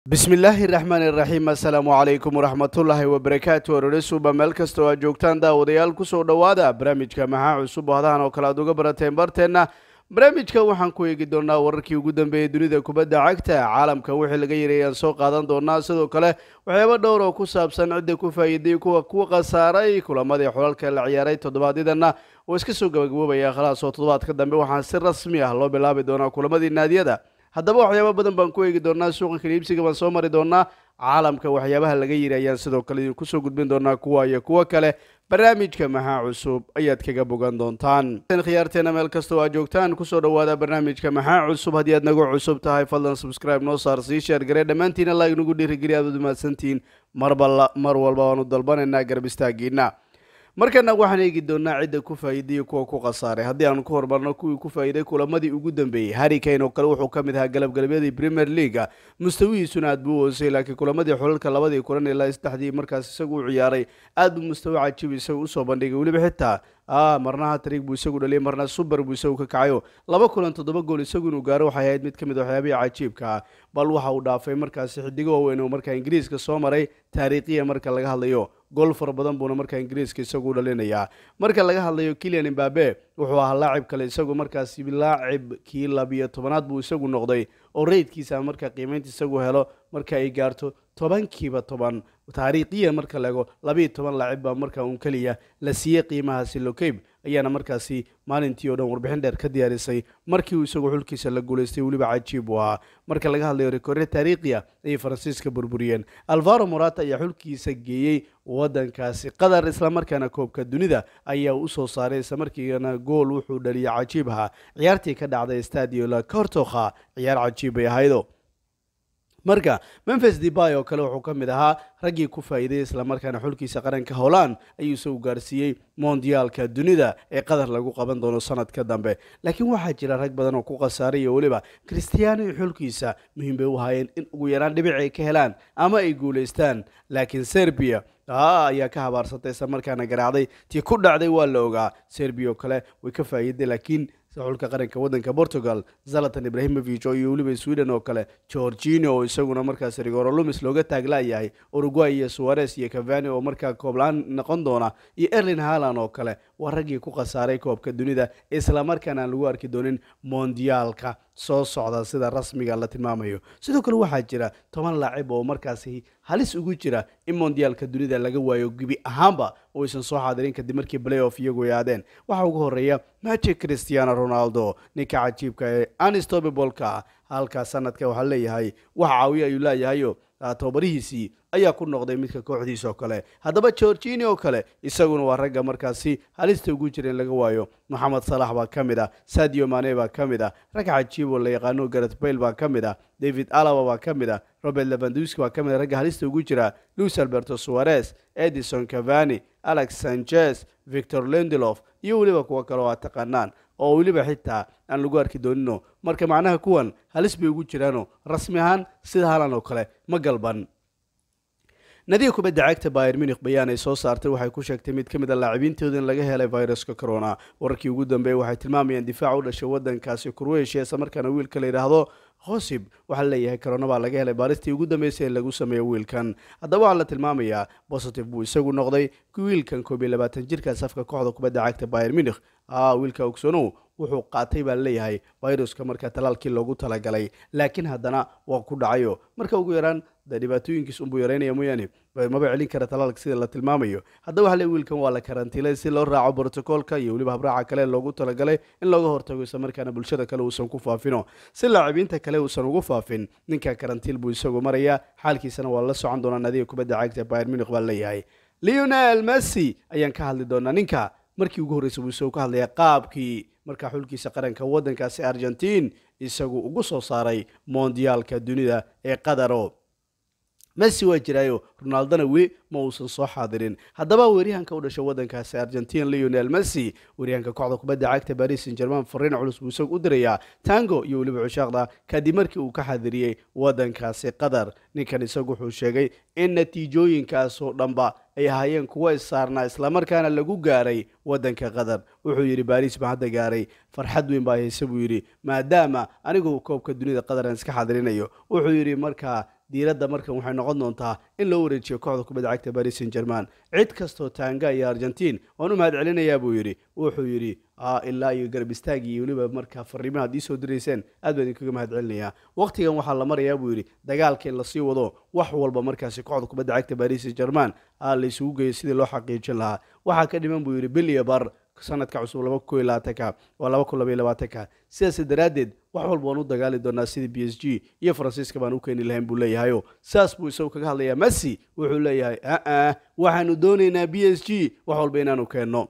bismillaahi raxmaan iraxiim assalaamu calaykum waraxmatullaahi wabarakaatu ororisuba meel kastoo aad joogtaan daawadayaal kusoo dhowaada barnaamijka maxaa cusub oo hadahan oo kale aad uga barateen barteenna barnaamijka waxaan ku eegi doonaa wararkii ugu dambeeyey dunida kubadda cagta caalamka wixii laga yiri ayaan soo qaadan doonaa sidoo kale waxyaaba dhowr oo ku saabsan cidda ku faa'iiday kuwa ku khasaaray kulamadii xulalka la ciyaaray toddobaadyadana oo iska soo gabagaboobaya khalaas oo toddobaadka dambe waxaan si rasmi ah loo bilaabi doonaa kulamadii naadiyada haddaba waxyaaba badan baan ku eegi doonaa suuqa kaliibsiga baan soo mari doonaa caalamka waxyaabaha laga yiri ayaan sidoo kale idinku soo gudbin doonaa kuwa iyo kuwo kale barnaamijka maxaa cusub ayaad kaga bogan doontaan khiyaarteena meel kastoo aad joogtaan kusoo dhowaada barnaamijka maxaa cusub haddii aad nagu cusub tahay fadlan subscribe noo saar sii sheer garee dhammaantiina like nagu dhiirigeliya aad ud mahadsantihiin marba mar walba waanu dalbanaynaa garab istaagiina markana waxaan eegi doonaa cidda ku faa'iidayo kuwa ku khasaaray haddii aanu ku horumarno kuwii ku faa'iiday kulamadii ugu dambeeyey harry kane oo kale wuxuu ka mid ahaa galabgalabyadii premier leaga mustawihiisuna aad buu u hoosay laakiin kulamadii xulalka labadii kulan ilaa saddexdii markaas isagu u ciyaaray aad buu mustawi cajiib isagu usoo bandhigay weliba xitaa a marna hatrig buu isagu dhaliyay marna suber buu isagu ka kacayo laba kulan toddoba gool isagu inuu gaaro waxay ahayd mid ka mid waxyaabihii cajiibka ah bal waxa uu dhaafay markaasi xidigo waaweyn oo markaa ingiriiska soo maray taariikhiya marka laga hadlayo gool fara badan buuna markaa ingiriiska isagu dhalinayaa marka laga hadlayo kilian imbabe wuxuu ahaa laacib kale isagu markaasi laacib kii labiyo tobanaad buu isagu noqday oo reydkiisa marka qiimaynta isagu helo marka ay gaarto tobankiiba toban taariikhiya marka laego labiiyo toban laacib baa marka uun keliya la siiyey qiimahaasi lokeyb ayaana markaasi maalintii oo dhan warbixin dheer ka diyaarisay markii uu isagu xulkiisa la guulaystay weliba cajiib u ahaa marka laga hadlayo rekoorya taariikhiya ayay faransiiska burburiyeen alvaro morata ayaa xulkiisa geeyey waddankaasi qatar islamarkaana koobka dunida ayaa usoo saaray islamarkiina gool wuxuu dhaliyay cajiib ahaa ciyaartii ka dhacday stadio la cortokha ciyaar cajiib bay ahaydo marka memphis debay oo kale wuxuu ka mid ahaa raggii ku faa'iiday islamarkaana xulkiisa qaranka holland ayuu isagu gaarsiiyey mondiyaalka dunida ee qatar lagu qaban doono sanadka dambe laakiin waxaa jira rag badan oo ku khasaaray iyo weliba christiano iyo xulkiisa muhiim bay u ahaayeen in ugu yaraan dhibic ay ka helaan ama ay guulaystaan laakiin serbia a ayaa ka habaarsatay islamarkaana garaacday tii ku dhacday waa la ogaa serbia oo kale way ka faa'iiday laakiin xulka qaranka waddanka portugal zalatan ibrahimovic oo iyo weliba sweden oo kale georgino oo isaguna markaas rigoro lumis looga taaglaayahay uruguay iyo suares iyo cavani oo markaa kooblaan noqon doona iyo erlin halan oo kale waa raggii ku khasaaray koobka dunida islamarkaana aan lagu arki doonin mondiyaalka soo socda sida rasmiga la tilmaamayo sidoo kale waxaa jira toban laacib oo markaasi halis ugu jira in mondiyaalka dunida laga waayo gebi ahaanba oo aysan soo xaadirin kadib markii playoff iyagu yaadeen waxaa ugu horeeya magic cristiano ronaldo ninka cajiibka ee anistobibolka halkaa sanadka waxaa leeyahay wax caawiya ayuu leeyahayo tobabarihiisii ayaa ku noqday midka kooxdiisa oo kale haddaba georgini oo kale isaguna waa ragga markaasi halista ugu jira in laga waayo moxamed salax baa ka mid ah sadio mane baa ka mid ah rag cajiib oo la yaqaano garet bail baa ka mid ah david alaba baa ka mid ah robert levanduski baa ka mid ah ragga halista ugu jira luis alberto suarez edison cavani alex sanchez victor lendelof iyo weliba kuwo kale oo aad taqaanaan oo weliba xitaa aan lagu arki doonino marka macnaha kuwan halis bay ugu jiraano rasmi ahaan sida halan oo kale ma galban nadiga kubadda cagta bayer munich bayaan ay soo saartay waxay ku sheegtay mid ka mid a laacibiintooda in laga helay viruska corona wararkii ugu dambeeyey waxay tilmaamayaan difaac u dhashay waddankaasi kurweyshiya isla markaana wiilka la yidhaahdo hosib waxaa leeyahay corona baa laga helay baaristii ugu dambeysay in lagu sameeyo wiilkan haddaba waxaa la tilmaamayaa positive buu isagu noqday wiilkan koob iyo labaatan jirka safka kooxda kubadda cagta bayer munich a wiilka ogsonow wuxuu qaatay baa leeyahay viruska marka talaalkii loogu talagalay laakiin haddana waa ku dhacayo marka ugu yaraan de dhibaatooyinkiis unbuu yaraynaya mooyaane maba celin kara talaalka sida la tilmaamayo haddaba waxaa le wiilkan waa la karantiilay si loo raaco brotocoolka iyo weliba habraaca kale loogu talagalay in looga hortago isla markaana bulshada kale uusan ku faafino si laacibiinta kale uusan ugu faafin ninka karantiil buu isagu marayaa xaalkiisana waa la socon doonaa nadiga kubadda cagta bayer munich baa leeyahay leonel messi ayaan ka hadli doonaa ninka markii ugu horreysay buu isagu ka hadlaya qaabkii markaa xulkiisa qaranka waddankaasi argentiin isagu ugu soo saaray mondiyaalka dunida ee qadaro messi waa jiraayo ronaldona weli ma uusan soo xaadirin haddaba weeryahanka u dhashay waddankaasi argentin leonel messi weeryahanka kooxda kubadda cagta baris san german fariin culus buu isagu u dirayaa tango iyo weliba cushaaqda kadib markii uu ka xadiriyey waddankaasi qatar ninkan isagu wuxuu sheegay in natiijooyinkaasoo dhanba ay ahaayeen kuwo issaarnaa islamarkaana lagu gaaray waddanka qatar wuxuu yidhi baris baan hadda gaaray farxad weyn baa hayse buu yidhi maadaama anigu koobka dunida qatar aan iska xadirinayo wuxuu yidhi markaa diiradda markan waxay noqon doontaa in loo wareejiyo kooxda kubadda cagta paris saint german cid kastoo taanga iyo argentiin waan u mahad celinayaa buu yidhi wuxuu yidhi ilaa iyo garab istaagii iyo weliba markaa fariimaha ad ii soo dirayseen aad baan idinkaga mahad celinayaa waqtigan waxaa la marayaa buu yidhi dagaalka in lasii wado wax walba markaasi kooxda kubadda cagta paris saint german la isugu geeyo sidii loo xaqiijin lahaa waxaa ka dhiman buu yidhi bil iyo bar sanadka cusub laba kun iyo labaatanka waa laba kun laba iyo labaatanka sidaas daraaddeed wax walba waan u dagaali doonaa sidii b s g iyo faransiiska baan u keeni lahayn buu leeyahayo saas buu isagu kaga hadlayaa messi wuxuu leeyahay aa waxaanu doonaynaa b s g wax walba inaanu keenno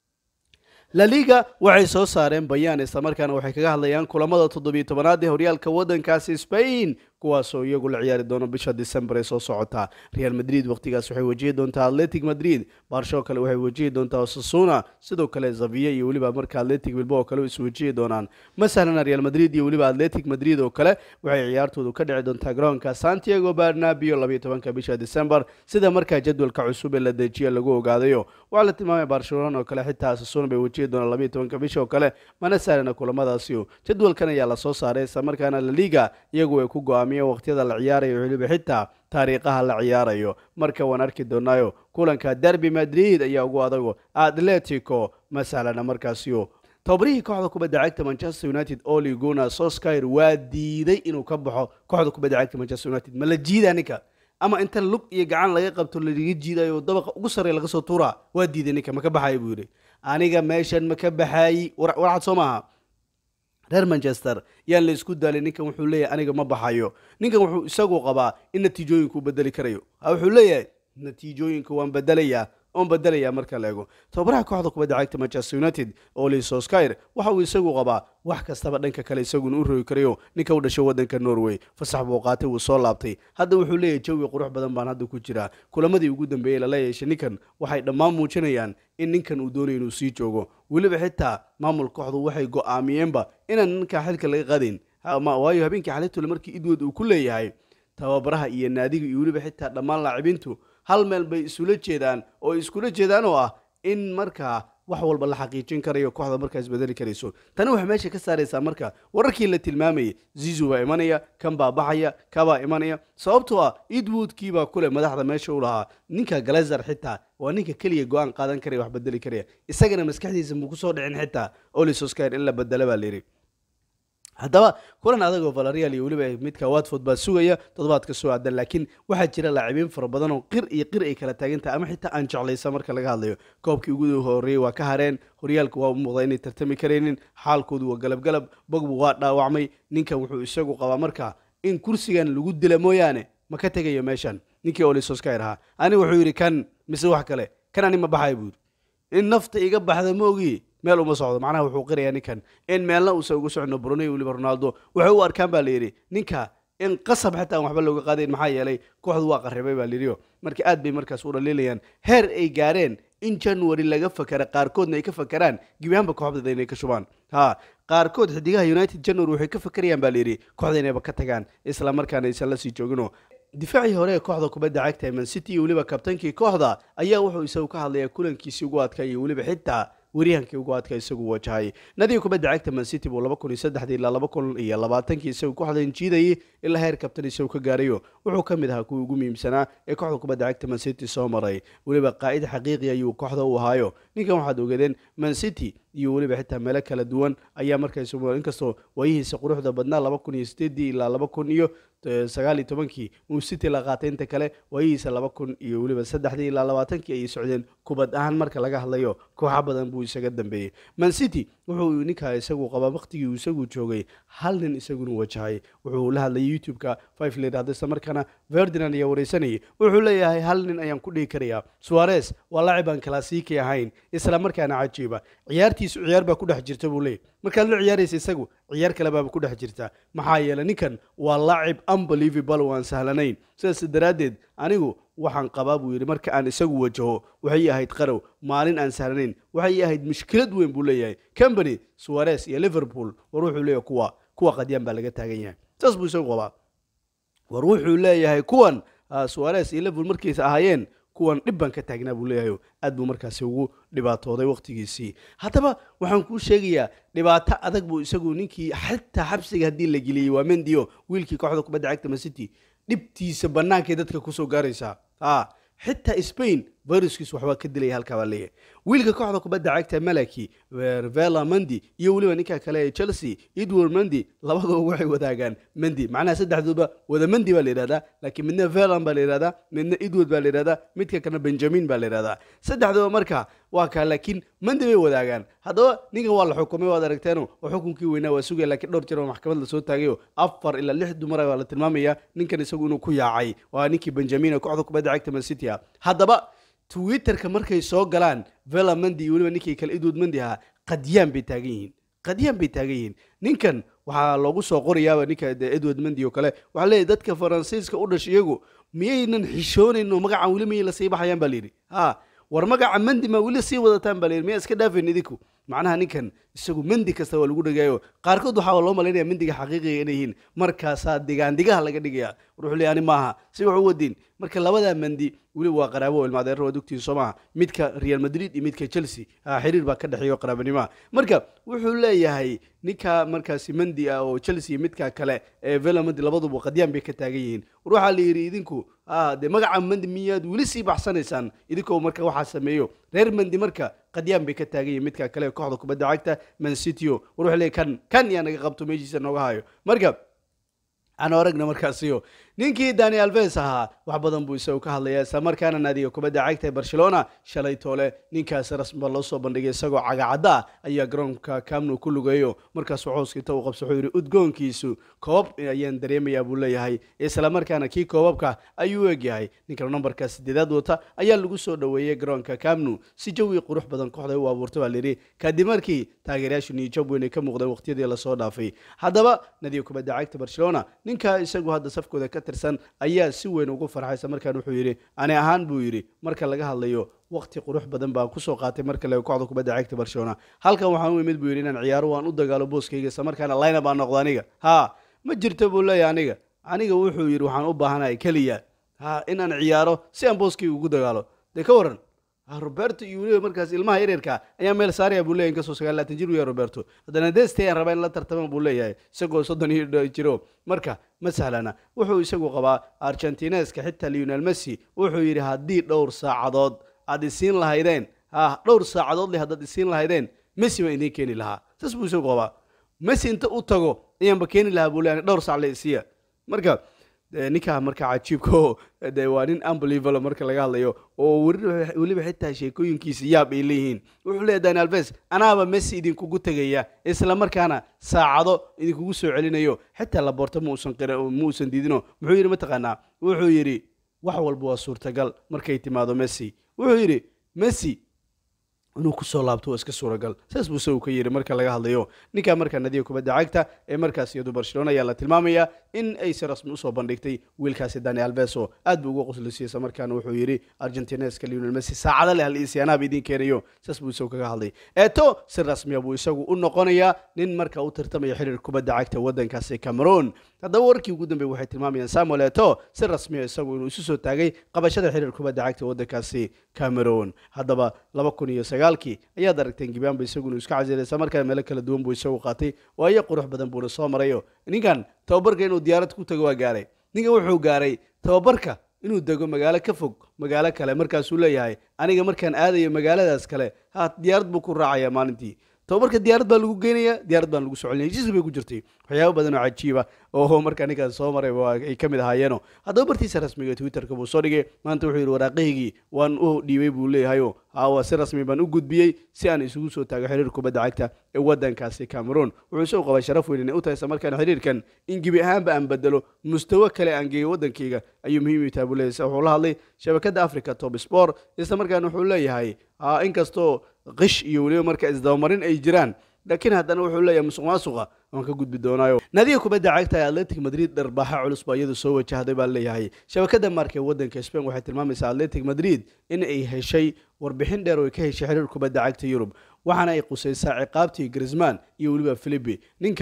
la liga waxay soo saareen bayaan islamarkaana waxay kaga hadlayaan kulamada toddobiyo tobanaad ee horyaalka waddankaasi spain kuwaasoo iyagu la ciyaari doono bisha december ee soo socota real madrid waqtigaas waxay wajihi doontaa atletic madrid barsho kale waxay wajihi doontaa osasuna sidoo kale zaviya iyo weliba marka atletic bilbo oo kale is wajihi doonaan masalana real madrid iyo weliba atletic madrid oo kale waxay ciyaartoodu ka dhici doontaa garoonka santiago barnabio labayo tobanka bisha december sida markaa jadwalka cusub ee la dejiya lagu ogaadayo waxaa la tilmaamaya barcelona oo kale xitaa asasuna bay wajihi doonaan labayo tobanka bisha oo kale mana sahlana kulamadaasi jadwalkan ayaa la soo saaray islamarkaana la liga iyagu ay ku go-aamiyeen waqtiyada la ciyaarayo weliba xitaa taariikhaha la ciyaarayo marka waan arki doonaayo kulanka derby madrid ayaa ugu adago atletico ma sahlana markaasio tobabarihii kooxda kubadda cagta manchester united oli guna soskyr waa diiday inuu ka baxo kooxda kubadda cagta manchester united ma la jiidaa ninka ama inta lug iyo gacan laga qabto lalaga jiidayo dabaqa ugu sarreya laga soo tuuraa waa diiday ninka ma ka baxayo buu yidhi aniga meeshan ma ka baxaayi warcad soo maaha reer manchester yaan la isku daalay ninkan wuxuu leeyahay aniga ma baxayo ninkan wuxuu isagu qabaa in natiijooyinku bedeli karayo wuxuu leeyahay natiijooyinka waan bedelayaa oon bedelayaa marka la ego tababaraha kooxda kubadda cagta manchester united oli soskyr waxa uu isagu qabaa wax kastaba dhanka kale isaguna u rogi karayo ninka u dhashay waddanka norway fasax buu qaatay wuu soo laabtay hadda wuxuu leeyahay jawi qurux badan baan hadda ku jiraa kulamadii ugu dambeeyey lala yeeshay ninkan waxay dhammaan muujinayaan in ninkan uu doonayo inuu sii joogo weliba xitaa maamul kooxdu waxay go-aamiyeenba inaan ninkaa xilka laga qadin waayo habeenkii xalitule markii idwood uu ku leeyahay tababaraha iyo naadiga iyo weliba xitaa dhammaan laacibintu hal meel bay isula jeedaan oo iskula jeedaan oo ah in markaa wax walba la xaqiijin karayo kooxda markaa isbedeli karayso tani waxay meesha ka saaraysaa marka wararkii la tilmaamayay zizu baa imanaya kan baa baxaya kabaa imanaya sababtoo ah edwoodkii baa kule madaxda meesha u lahaa ninka galezer xitaa waa ninka keliya go-aan qaadan karaya wax bedeli karaya isagana maskaxdiisa muu kusoo dhicin xitaa olisoskar in la bedela baa layidhi haddaba kulan adagoo valerial iyo weliba midka watford baa sugaya toddobaadka soo aadan laakiin waxaa jira laacibiin fara badan oo qir iyo qir ay kala taagantahay ama xitaa aan jeclaysa marka laga hadlayo koobkii ugu horreeyey waa ka hareen horyaalka waa u muuqdaa inay tartami karaynin xaalkoodu waa galabgalab bogbu waa dhaawacmay ninkan wuxuu isagu qabaa marka in kursigan lagu dila mooyaane ma ka tegayo meeshan ninkii olisoskar ahaa ani wuxuu yidhi kan mise wax kale kan ani ma baxay buu yidhi in nafta iga baxda ma ogi meel uma socdo macnaha wuxuu qirayaa ninkan in meelna uusan uga socno brunei weliba ronaldo waxay u arkaan baa layidhi ninka in qasab xataa aan waxba looga qaadayn maxaa yeelay kooxdu waa qarribay baa layidhi marka aad bay markaas u dhaliilayaan heer ay gaareen in january laga fakera qaarkoodna ay ka fakeraan gebi ahaanba kooxdada inay ka shubaan ha qaarkood xidigaha united january waxay ka fakerayaan baa layidhi kooxda inayba ka tagaan isla markaana aysan la sii joogino difaacii hore ee kooxda kubadda cagta man city iyo weliba kabtankii kooxda ayaa wuxuu isagu ka hadlayaa kulankiisii ugu adkaa iyo weliba xitaa waryahankii ugu adka isagu wajahay nadiga kubadda cagta man city buu laba kun iyo saddexdii ilaa laba kun iyo labaatankii isagu kooxdan jiidayay ilaa heer kabtan isagu ka gaarayo wuxuu ka mid ahaa kuwii ugu muhiimsanaa ee kooxda kubadda cagta man city soo maray weliba qaa'id xaqiiqi ayuu kooxda u ahaayo ninkan waxaad ogeedeen man city iyo weliba xitaa meelo kala duwan ayaa markaas inkastoo waayihiisa quruxda badnaa laba kun iyo sideedii ilaa laba kun iyo sagaal iyo tobankii uu city la qaatay inta kale waayihiisa laba kun iyo weliba saddexdii ilaa labaatankii ayay socdeen kubad ahaan marka laga hadlayo kooxa badan buu isaga dambeeyey man city wuxuu ninkaa isagu qabaa waqtigii uu isagu joogay hal nin isaguna wajahay wuxuu la hadlayay youtube-ka five la yidhahdo isla markaana ferdinand ayaa wareysanayay wuxuu leeyahay hal nin ayaan ku dhihi karayaa suarez waa laacib aan kalaasiiki ahayn isla markaana cajiiba ciyaartiisu ciyaar baa ku dhex jirta buu leeyahy markaad la ciyaaraysa isagu ciyaar kale baaba ku dhex jirta maxaa yeelay ninkan waa laacib unbelievable oo aan sahlanayn sidaas daraaddeed anigu waxaan qabaa buu yidhi marka aan isagu wajaho waxay ahayd qarow maalin aan sahlanayn waxay ahayd mushkilad weyn buu leeyahay company suarez iyo liverpool war wuxuu leeyahay kuwa kuwa qadyaan baa laga taagan yahay saas buu isagu qabaa war wuxuu leeyahay kuwan suarez iyo liverpool markiisa ahaayeen kuwan dhib baan ka taagnaa buu leeyahay aad buu markaasi ugu dhibaatooday waqtigiisii haddaba waxaan kuu sheegayaa dhibaato adag buu isagu ninkii xataa xabsiga haddii la geliyey waa mendio wiilkii kooxda kubadda cagta man city dhibtiisa bannaankay dadka kusoo gaaraysaa a xitaa spain viruskiis waxbaa ka dilaya halkaa baa leeyahay wiilka kooxda kubadda cagta malaki vela mendi iyo weliba ninka kale ee chelsea edward mendi labaduba waxay wadaagaan mendi macnaha saddexdooba wada mendi baa la yidhahdaa laakiin midna velan baa la yidhahdaa midna edward baa la yidhahdaa midka kalena benjamin baa la yidhahdaa saddexdooba marka waa kaa laakiin mendi bay wadaagaan haddaba ninkan waa la xukumay waad aragteeno oo xukunkii weynaa waa sugaya laakiin dhowr jir oo maxkamad lasoo taagayo afar ilaa lix dumara baa la tilmaamaya ninkan isagu inuu ku yaacay waa ninkii benjamin ee kooxda kubadda cagta man city ah haddaba twitterka markay soo galaan vela mendi iyo weliba ninkii kale edward mendi ahaa qadyaan bay taagan yihiin qadyaan bay taagan yihiin ninkan waxaa loogu soo qorayaaba ninka edward mendi oo kale waxaa leeyahy dadka faransiiska u dhashay iyagu miyaynan xishoonayn oo magacan weli miyay lasii baxayaan baa layidhi ha war magaca mendi ma weli sii wadataan baa layidhi miyaa iska dhaafayn idinku macnaha ninkan isagu mendi kasta waa lagu dhigaayo qaarkood waxaa loo malaynaya mendiga xaqiiqiga inay yihiin markaasaa digaandigaha laga dhigaya war wuxuu leeyahay ani maaha si wax u wadiin marka labadaa mendi weliba waa qaraabo oo ilmaadeero waad ogtiin soo maaha midka real madrid iyo midka chelsea xiriir baa ka dhexeeyo qaraabanimaha marka wuxuu leeyahay ninka markaasi mendi ah oo chelsea iyo midka kale ee vela mendi labaduba qadyaan bay ka taagan yihiin war waxaa la yidhi idinku dee magaca mendi miyaad weli sii baxsanaysaan idinkoo marka waxaa sameeyo reer mendi marka qadyaan bay ka taagan yihiin midka kale ee kooxda kubadda cagta man cityo war wuxuu leeyahy kan kan yaa naga qabto meeshiisa nooga hayo marka aan aragna markaasiyo ninkii dani alves ahaa wax badan buu isagu ka hadlaya isla markaana naadiga kubadda cagta ee barcelona shalay toole ninkaasi rasmiba loo soo bandhigay isagoo cagacadda ah ayaa garoonka camnu ku lugeeyo markaasuu cooska inta uu qabso wuxuu yidhi udgoonkiisu koobab ayaan dareemayaa buu leeyahay isla markaana kii koobabka ayuu u egyahay ninkan nambarka sideedaad wata ayaa lagu soo dhoweeyey garoonka camnu si jawi qurux badan kooxda u abuurta baa layidhi kadib markii taageerayaashu niyijab weyn ay ka muuqdeen waqtiyadii lasoo dhaafay haddaba naadiga kubadda cagta barcelona ninka isagu hadda safkooda ka tirsan ayaa si weyn ugu farxaysa markaan wuxuu yidhi ani ahaan buu yidhi marka laga hadlayo waqti qurux badan baan kusoo qaatay marka laga kooxda kubadda cagta barcelona halkan waxaan u imid buu yidhi inaan ciyaaro waan u dagaalo booskayga isla markaana layna baan noqdo aniga ha ma jirto buu leeyahay aniga aniga wuxuu yidhi waxaan u baahanahay keliya ha inaan ciyaaro si aan booskayga ugu dagaalo dee ka waran roberto iyo weliba markaas ilmaha yaryarka ayaa meel saaraya buu leyahy inkastoo sagaal laatan jir u yahay roberto haddana deste ayaan rabaa in la tartama buu leeyahay isagoo soddon iyo jiro marka ma sahlana wuxuu isagu qabaa argentineska xitaa leonel messi wuxuu yidhi haddii dhowr saacadood aad isiin lahaydeen ha dhowr saacadood le haddaad isiin lahaydeen messi baan idiin keeni lahaa saas buu isagu qabaa messi inta u tago ayaanba keeni lahaa buu leeyahay dhowr saac le isiya marka ninkaa marka cajiibka oo de waa nin unbelievable marka laga hadlayo oo weliba xitaa sheekooyinkiisa yaab ay leeyihiin wuxuu leeyahy dani alves anaaba messi idinkugu tegaya isla markaana saacado idinkugu soo celinayo xitaa laboorto mausan ma uusan diidino muxuu yidhi mataqaanaa wuxuu yidhi wax walba waa suurtagal markay timaado messi wuxuu yidhi messi inuu kusoo laabto waa iska suuragal saas buu isagu ka yidhi marka laga hadlayo ninkaa markaa nadiga kubadda cagta ee markaas iyadu barcelona ayaa la tilmaamayaa in ay si rasmi usoo bandhigtay wiilkaasi dani alves oo aad buu uga qoslisiyeysa markaana wuxuu yidhi argentineska leonel messi saacada leh hal isiyaanaaba idiin keenayo saas buu isagu kaga hadlay eeto si rasmiya buu isagu u noqonayaa nin marka u tartamaya xiriir kubadda cagta waddankaasi cameroon haddaba warkii ugu dambeey waxay tilmaamayaan samuel eto si rasmiya isagu inuu isu soo taagay qabashada xiriir kubadda cagta waddankaasi cameroon haddaba laba kun iyo sagaalkii ayaad aragteen gibaanba isagu inuu iska casilay isla markaana meelo kala duwan buu isagu qaatay waayo qurux badan buuna soo marayo ninkan tababarka inuu diyaarad ku tago waa gaaray ninkan wuxuu gaaray tababarka inuu dego magaalo ka fog magaalo kale markaasuu leeyahay aniga markaan aadayo magaaladaas kale ha diyaarad buu ku raacaya maalintii tababarka diyaarad baa lagu geynaya diyaarad baan lagu socolinaya heshiis bay ku jirtay waxyaabo badan oo cajiiba oo markaa ninkaas soo maray ay ka mid ahaayeeno haddaba bartiisa rasmiga twitterka buu soo dhigay maanta wuxuu yidhi waraaqahaygii waan u dhiibay buu leeyahayo hawa si rasmi baan u gudbiyey si aan isugu soo taago xiriir kubadda cagta ee waddankaasi cameroon wuxuu isagu qabaa sharaf weyn inay u tahay isla markaana xiriirkan in gebi ahaanba aan bedelo mustawo kale aan geeyo waddankayga ayuu muhiim u tahay buu leeyahay wuxuu la hadlay shabakadda africa top sport isla markaana wuxuu leeyahay inkastoo qish iyo weliba marka isdabamarin ay jiraan laakiin haddana wuxuu leeyahay musuq maasuqa waan ka gudbi doonaayo naadiga kubadda cagta ee atletic madrid dharbaaxa culus baa iyadu soo wajahday baa leeyahay shabakada marka ee waddanka spain waxay tilmaamaysaa atletic madrid in ay heshay warbixin dheer oo ay ka heshay xiriir kubadda cagta yurub waxaana ay qusaysaa ciqaabtii grisman iyo weliba philipi ninkan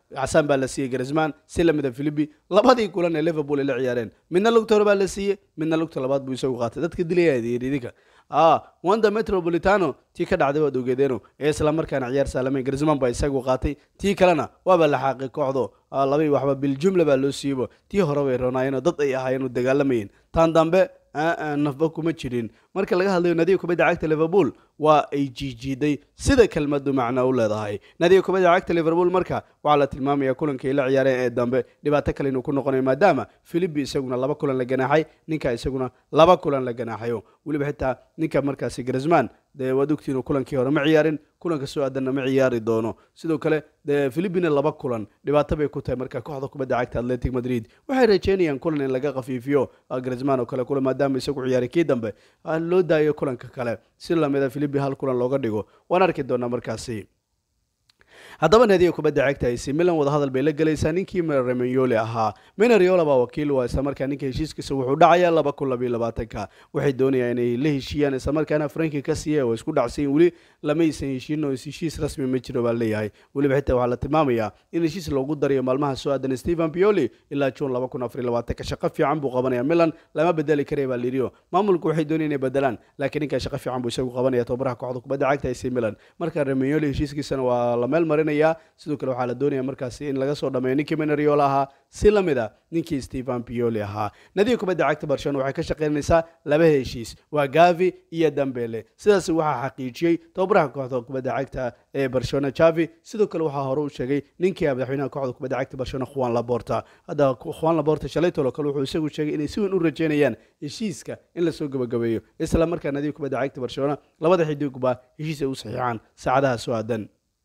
casaan baa la siiyey garisman si lamida philipi labadii kulan ee liverpool ay la ciyaareen midna lugta hore baa la siiyey midna lugta labaad buu isagu qaatay dadka dilaya idinka ah wanda metropolitano tii ka dhacday waad ogeedeeno ee isla markaana ciyaar saalamayn garisman baa isagu qaatay tii kalena waaba la xaaqay kooxdo labai waxba biljumla baa loo siiyeybo tii hore bay ronaayeenoo dad ay ahaayeen dagaalamayeen tan dambe nafba kuma jirin marka laga hadlayo nadiga kubadda cagta liverpool waa ay jiijiiday sida kelmadu macno u leedahay nadiga kubadda cagta liverpool marka waxaa la tilmaamaya kulankay la ciyaareen ee dambe dhibaato kale inuu ku noqonayo maadaama philipi isaguna laba kulan la ganaaxay ninka isaguna laba kulan la ganaaxayo weliba xitaa ninka markaasi grisman dee waad ogtiinu kulankii hore ma ciyaarin kulanka soo aadanna ma ciyaari doono sidoo kale dee philipina laba kulan dhibaato bay ku tahay marka kooxda kubadda cagta atletic madrid waxay rajeynayaan kulan in laga khafiifiyo grisman oo kale kula maadaama isagu ciyaaray kii dambe loo daayo kulanka kale si lamida philipi hal kulan looga dhigo waan arki doonaa markaasi haddaba naadiga kubadda cagta ac milan wadahadal bay la gelaysaa ninkii remenyoli ahaa minariola baa wakiil u islamarkaa ninka heshiiskiisa wuxuu dhacayaa laba kun labayo labaatanka waxay doonayaan inay la heshiiyaan islamarkaana franki ka siiya oo isku dhacsayin weli lamaysan heshiin oo heshiis rasmi ma jiro baa leeyahay weliba xitaa waxaa la tilmaamayaa in heshiis loogu darayo maalmaha soo aadan stephen pioli ilaa june laba kun afariyo labaatanka shaqo fiican buu qabanaya milan lama bedeli karaya baa lirio maamulku waxay doonayaan inay bedelaan laakiin ninkaa shaqo fiican buu isagu qabanaya tobaraha kooxda kubadda cagta ac milan marka remenyoli heshiiskiisana waa la meel marinaya sidoo kale waxaa la doonaya markaasi in laga soo dhameeyo ninkii minariola ahaa si lamid a ninkii stephen pioli ahaa nadiga kubadda cagta barcelona waxay ka shaqaynaysaa laba heshiis waa gavi iyo dambele sidaas waxaa xaqiijiyey tobabaraha kooxda kubadda cagta ee barcelona javi sidoo kale waxaa hore u sheegay ninkii madaxweynaha kooxda kubadda cagta barcelona juan laborta hadda juan laborta shalaytolo kale wuxuu isagu sheegay inay si weyn u rajeynayaan heshiiska in lasoo gabagabeeyo isla markaa nadiga kubadda cagta barcelona labada xidigba heshiis ay u saxiixaan saacadaha soo aadan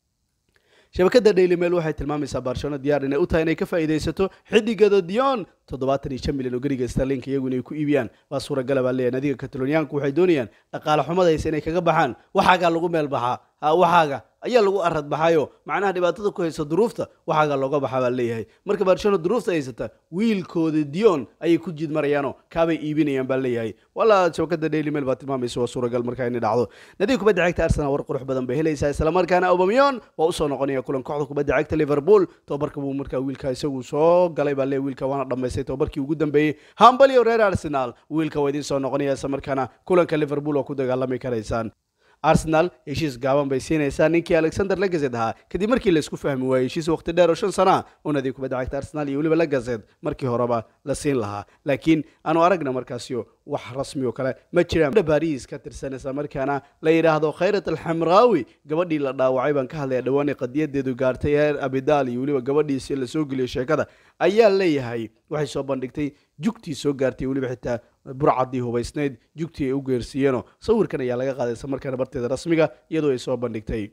shabakada daily mail waxay tilmaamaysaa barcelona diyaar inay u tahay inay ka faa'iidaysato xidigada dion toddobaatan iyo shan milyan oo geriga starlinka iyagu inay ku iibiyaan waa suuragala baa leeyahay nadiga kataloniyaanku waxay doonayaan dhaqaale xumadaysa inay kaga baxaan waxaagaa lagu meel baxaa waxaaga ayaa lagu arad baxayo macnaha dhibaatada ku haysa duruufta waxaaga looga baxa baa leeyahay marka barcelona duruufta haysata wiilkooda dion ayay ku jiid marayaanoo kaabay iibinayaan baa leeyahay walaa shabakada daily mail baa tilmaamaysa waa suuragal markaa inay dhacdo nadiga kubadda cagta arsenal war qurux badan bay helaysaa islamarkaana aubamyon waa usoo noqonaya kulan kooxda kubadda cagta liverpool tobabarka buu markaa wiilka isagu soo galay baa leeyahay wiilka waana dhammaystay tobabarkii ugu dambeeyey hambalyo reer arsenal wiilka waa idiin soo noqonaya islamarkaana kulanka liverpool waa ku dagaalami karaysaan arsenal heshiis gaaban bay siinaysaa ninkii alexander lagazed ahaa kadib markii laisku fahmi waayey heshiis waqti dheer oo shan sana oo nadiga kubadda cagta arsenal iyo weliba lagazed markii horeba la siin lahaa laakiin aanu aragna markaasio wax rasmi oo kale ma jiraan baris ka tirsan isla markaana la yidhaahdo khayrat alxamraawi gabadhii la dhaawacay baan ka hadlaya dhawaanay qadiyadeedu gaartay heer abidal iyo weliba gabadhiisi la soo geliyo sheekada ayaa leeyahay waxay soo bandhigtay jugtii soo gaartay weliba xitaa burcadii hubaysnayd jugtii ay u geersiiyeenoo sawirkan ayaa laga qaaday isla markaana barteeda rasmiga iyadoo ay soo bandhigtay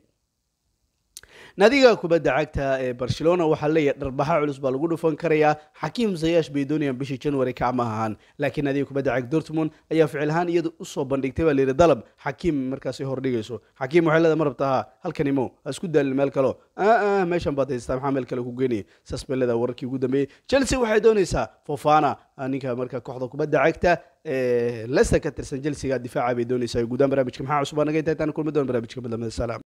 naadiga kubadda cagta ee barcelona waxaa leeyahay dharbaxa culus baa lagu dhufan karayaa xakiim zayash bay doonayaan bishii january kacma ahaan laakiin naadiga kubadda cagta dortmund ayaa ficil ahaan iyadu usoo bandhigtay baa layidhi dalab xakiim markaasi hordhigayso xakiim waxay leedahay ma rabtaa ha halkani mo ha isku daalin meel kalo aa meeshan baad haystaa maxaa meel kale ku geynaya saas bay leedahay wararkii ugu dambeeyey chelsea waxay doonaysaa fofana ninka marka kooxda kubadda cagta leicester ka tirsan chelsea difaaca bay doonaysaa guudaan barnaamijka maxaa cusubaa naga inta intaan kulmi doon barnaamijka madlamada salaam